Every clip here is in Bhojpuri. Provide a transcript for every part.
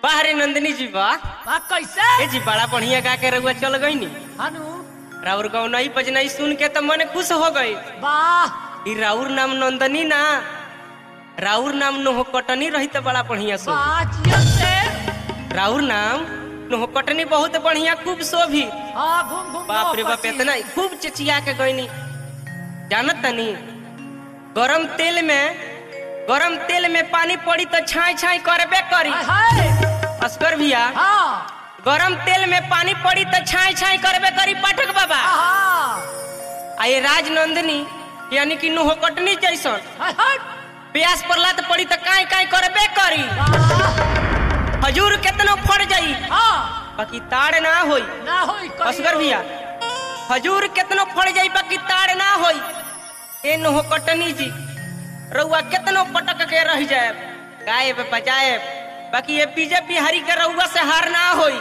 बाहरे नंदिनी जी बा बा कैसे ए जी बड़ा बढ़िया गा के रउआ चल गई नी हनु राउर गौनई बजनई सुन के तो मन खुश हो गई वाह ई राउर नाम नंदनी ना राउर नाम नोहकटनी रही तो बड़ा बढ़िया सो वाह जियो से राउर नाम नोहकटनी बहुत बढ़िया खूब शोभी हाँ घूम घूम बाप रे बाप पसी। इतना खूब चिचिया के गईनी जानत तनी गरम तेल में गरम तेल में पानी पड़ी तो छाई छाई करबे करी हाय हाय अस्कर भैया हाँ गरम तेल में पानी पड़ी तो छाई छाई करबे करी पाठक बाबा हाँ आ ये राजनंदिनी यानी कि नोहकटनी जैसन हाय हाय प्यास पड़ला तो पड़ी तो काई काई करबे करी वाह हजूर केतनो फड़ जाई हाँ बाकी ताड़ ना होई ना होई कहियो। असगर भैया हजूर केतनो फड़ जाई बाकी ताड़ ना होई ए नोह कटनी जी रउआ केतनो पटक के रह जाए गायब बजाए बाकी ये बीजेपी हरी के रउआ से हार ना होई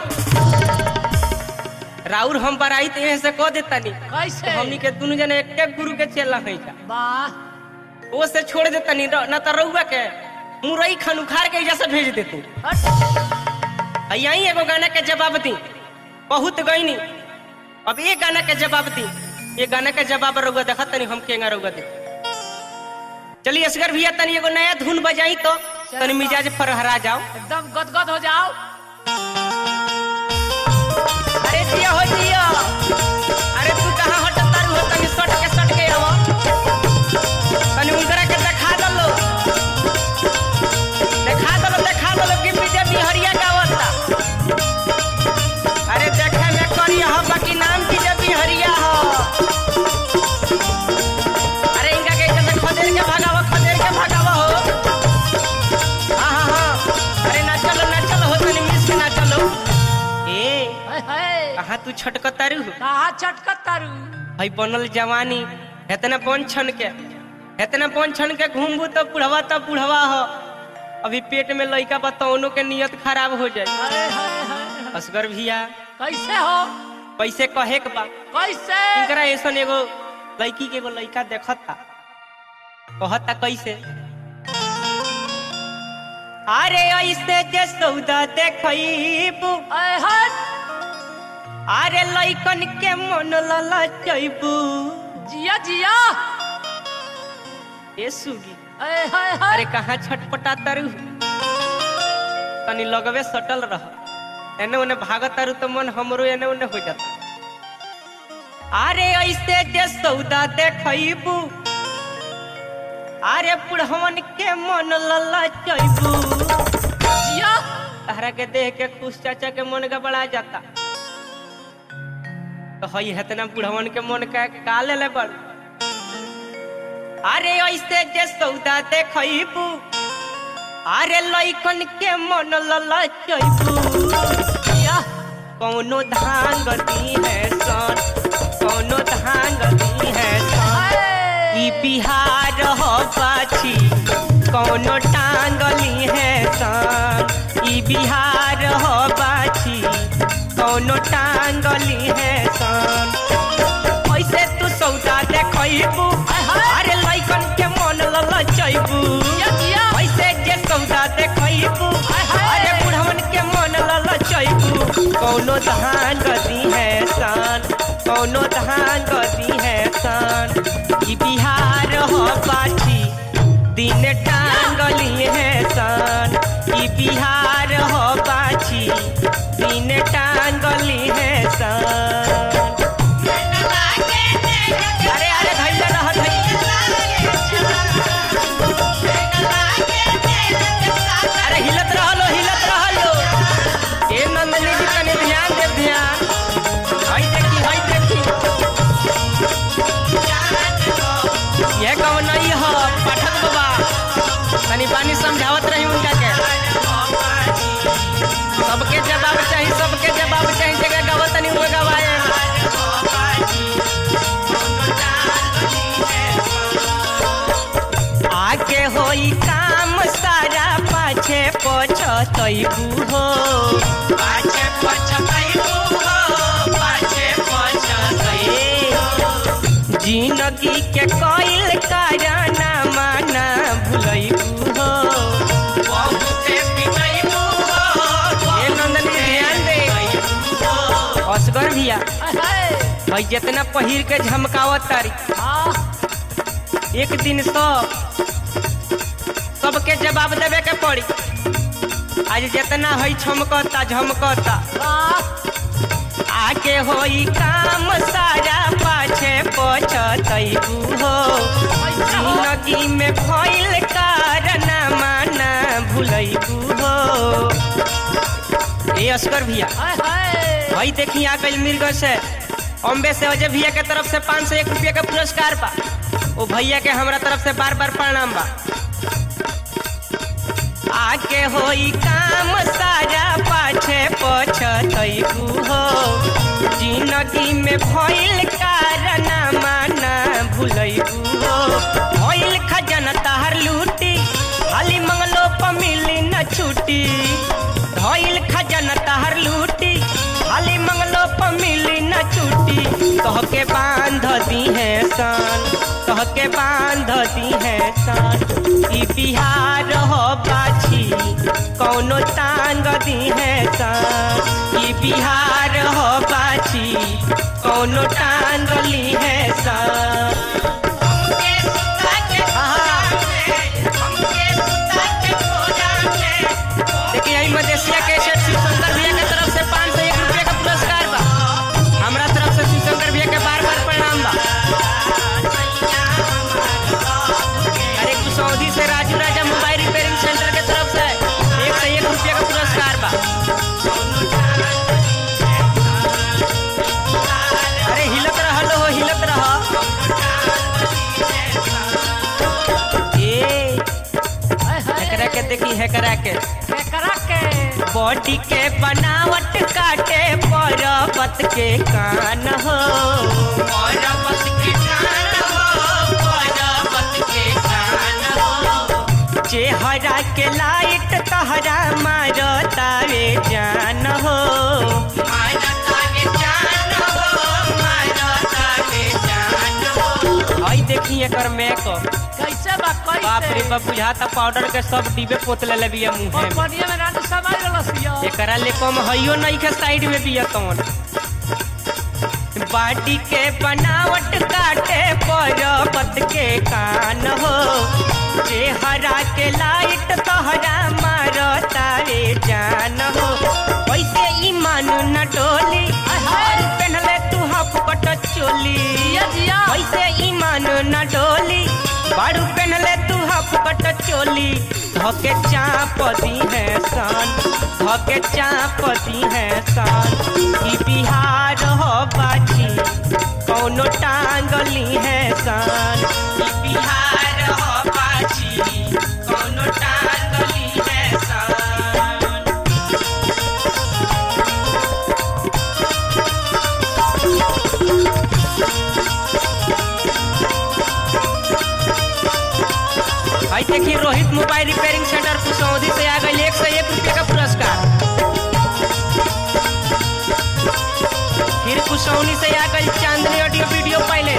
राउर हम बराई तो एहे से कह देतानी कैसे हमनी के दुनु जने एक गुरु के चेला हई जा वाह वो से छोड़ देतानी र- ना तो रउआ के मुरई खान उखाड़ के एजा से भेज देती हट यही एगो गाना के जवाब दी बहुत गईनी अब ये गाना के जवाब दी ये गाना के जवाब रउआ देखा तनी हम केंगा रउआ दे चलिए असगर भैया तनी एगो नया धुन बजाई तो तनी मिजाज फरहरा जाओ एकदम गदगद हो जाओ अरे जिया हो जिया अरे तू कहाँ हटत तारू हो तनी सट के सट के आवो तनी उनकरा के देखा दलो देखा दलो देखा दलो कि बीजेपी हरिया गावता अरे देखे में करिया हो बाकी नाम बीजेपी हरिया हो अरे इनका के इधर से खदेड़ के भगावा खदेड़ के भगावा हो हाँ हाँ हाँ अरे ना चलो ना चलो हो तनी मिस के ना चलो ए हाय हाय कहाँ तू छटकतारू कहा चटकत तारू हई बनल जवानी इतना पन छन के इतना पन छन के घूमबू तो बुढ़वा तो बुढ़वा हो अभी पेट में लइका बताओनो के नियत खराब हो जाए हाय हाय हाय असगर भैया कैसे हो पैसे कहे के बा कैसे इनकरा ऐसन एगो लड़की के एगो लड़का देखता कहता कैसे अरे ऐसे जे सौदा देखबू हाय हट अरे लइकन के मन ललचबू जिया जिया ए सुगी हाय हाय हाय अरे कहाँ छटपटा तरु तनी लगवे सटल रह एने ओने भागत तारू तो मन हमरो एने ओने हो जाता अरे ऐसे जे सौदा देखबू अरे बुढ़वन के मन ललचबू जिया तहरा के देख के खुश चाचा के मन गबड़ा जाता तो हई हेतना बुढ़वन के मन का का ले ले बड़ अरे ऐसे जे सौदा देखबू अरे लइकन के मन ललचबू जिया कौनो धान गती है सन कौनो धान गती है सन ई बिहार हो पाछी कौनो टांगली है सन ई बिहार हो पाछी कौनो टांगली है सन ऐसे तू सौदा देखबू अरे लइकन के मन ललचबू जिया जिया ऐसे जे सौदा देखबू अरे बुढ़वन के मन ललचबू कौनो धान गदी है सन कौनो धान गदी है सन ई बिहार हो पाछी दिन टांगली है सन ई बिहार हो पाछी दिन टांगली है सन अरे अरे धैले रह अरे हिलत रहलो हिलत रहलो ए नंदनी जी तनी ध्यान दे ध्यान हई देखी हई देखी ये कौन नहीं हो पाठक बाबा तनी पानी समझावत रही उनका के सबके जवाब चाहिए सबके जवाब चाहिए जगह गावत तनी वो गवाए आगे होई काम सारा पाछे पछतैबू हो पाछे पछतैबू हो पाछे पछतैबू जिंदगी के कइल कारना माना भुलैबू हो बहुते पिटैबू हो असगर भैया हाय हाय भाई जितना पहिर के झमकावत तारी हाँ एक दिन सब सबके जवाब देवे के पड़ी आज जितना है छमकता झमकता वाह आगे होई काम सारा पाछे पछतैबू हो कैसे हो जिंदगी में भइल कारनामा ना भुलैबू हो ए अस्कर भैया हाय हाय भाई देखी आ गई मिर्ग से अम्बे से अजय भैया के तरफ से पाँच सौ एक रुपया का पुरस्कार बा ओ भैया के हमरा तरफ से बार बार प्रणाम बा आके होई काम सारा पाछे पछतैबू हो जिंदगी में भइल कारनामा ना भुलैबू हो भइल खजाना तहर लूटी खाली मंगलो प मिली न छुट्टी भइल खजाना तहर लूटी खाली मंगलो प मिली न छुट्टी तहके बांध दी है सन तहके बांध दी है सन ई बिहार हो बाछी कौनो टांग दी है सन ई बिहार हो बाछी कौनो टांग ली है सन देखिए आई मदेशिया के सेठ शिवशंकर भैया के तरफ से पाँच सौ एक रुपया का पुरस्कार बा हमरा तरफ से शिवशंकर भैया के बार बार प्रणाम बा अरे कुसौदी से Raju Raja mobile repairing centre के तरफ से एक सौ एक रुपया का पुरस्कार बा अरे हिलत रहल हो हिलत रह ए हाय हाय एकरा के देखी हेकरा के केकरा के बॉडी के बनावट काटे पर्वत के कान हो पर्वत के कान हो पर्वत के कान हो चेहरा के लाइट तहरा मारो तावे जान हो आई देखी एकर मेकअप कैसे बा बाप रे कैसे बाप बुझाता पाउडर के सब डिबे पोतले ले बिया मुंहे में कंपनिया में रानू समाज रलसिया एकरा ले कम हइयो नहीं के साइड में बिया कौन बाटी के बनावट काटे पर्वत के कान हो चेहरा के लाइट तोहरा मारो तारे जान हो वैसे ईमान न डोली और पहनले तू हाफ कट चोली जिया जिया वैसे ईमान न डोली बाड़ू पहनले तू हाफ कट चोली धके चाप दी है सन धके चाप दी है सन ई बिहार हो बाजी कौनो टांगली है सन ई बिहार हो बाजी कौनो टांगली है सन भाई देखिए Rohit mobile repairing centre Kusaudi से आ गई एक सौ एक रुपये का पुरस्कार फिर कुसौनी से आ गई चांदनी ऑडियो वीडियो पहले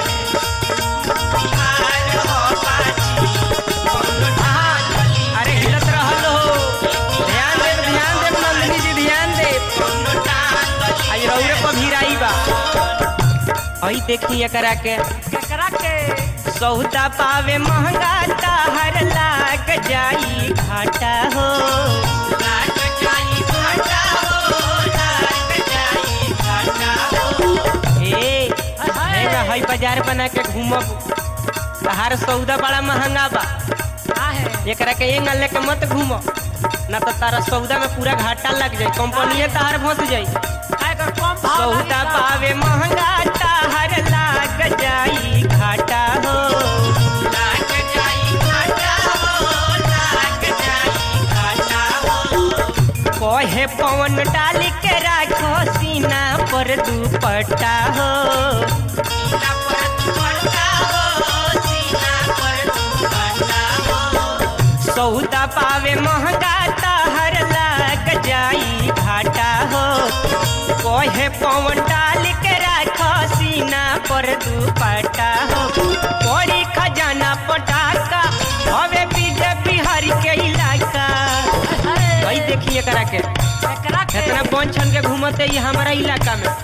अरे हिलत रहल हो ध्यान देव ध्यान देव नंदिनी जी ध्यान देव आज रौरे पर भीराई बा हई देखी एकरा के केकरा के सौदा पावे महंगा ताहर लाग जाई घाटा हो लाग जाई घाटा हो लाग जाई घाटा हो ए हाय हेगा हाय हई बाजार बना के घूमब तहार सौदा बड़ा महंगा बा का है एकरा के एंग लेके मत घूम ना तो तारा सौदा में पूरा घाटा लग जाई कंपनीए तार फंस जाई काय कर कम भाव सौदा लागी पावे महंगा ताहर लाग जाई घाटा हो लाग जाई घाटा हो लाग जाई घाटा हो कहे पवन डाल के राखो सीना पर दुपट्टा हो सीना पर दुपट्टा हो सीना पर दुपट्टा हो सौदा पावे महंगा ताहर लाग जाई घाटा हो कहे पवन डाल के राखो सीना पर दुपट्टा हो पड़ी खजाना पटाका हवे बीजे बिहारी के इलाका हाय भाई देखिए करा के केकरा के इतना बन छन के घूमते ये हमारा इलाका में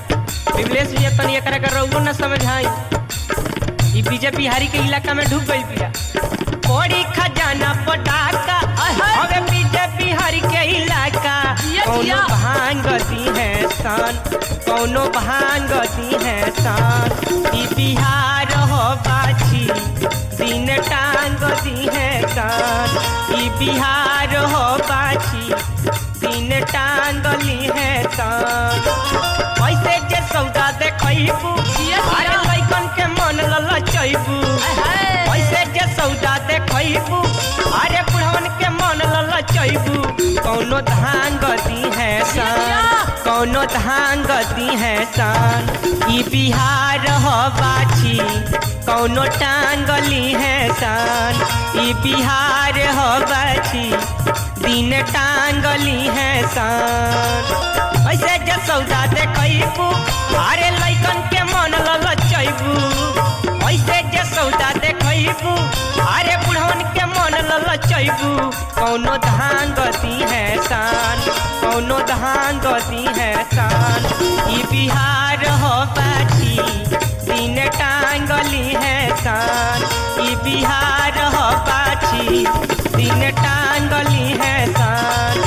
विमलेश भैया तनी एकरा के रउओ न समझाई ई बीजे बिहारी के इलाका में ढुक गइल बिया कोड़ी खजाना पटाका अबे बीजे बिहारी के इलाका जिया, कौनो जिया। भांग दी है सान कौनो भांग दी है सान ई बिहार हो बाछी दिन टांग दी है कान ई बिहार हो बाछी दिन टांगली है कान ऐसे जे सौदा देखैबू जिया, अरे जिया। लइकन के मन ललचैबू ऐसे जे सौदा देखैबू अरे बुढ़वन के मन ललचैबू कौनो धान गदी है सान कौनो धान गदी है सान ई बिहार हो बाछी कौनो टांगली है सान ई बिहार हो बाछी दिन टांगली है सान ऐसे जे सौदा देखैबू अरे लइकन के मन ललचैबू ऐसे जे सौदा देखैबू अरे बुढ़वन के मन ललचैबू कौनो धान गती है शान कौनो धान गती है शान ई बिहार हो बाछी दिन टांगली है शान ई बिहार हो बाछी दिन टांगली है शान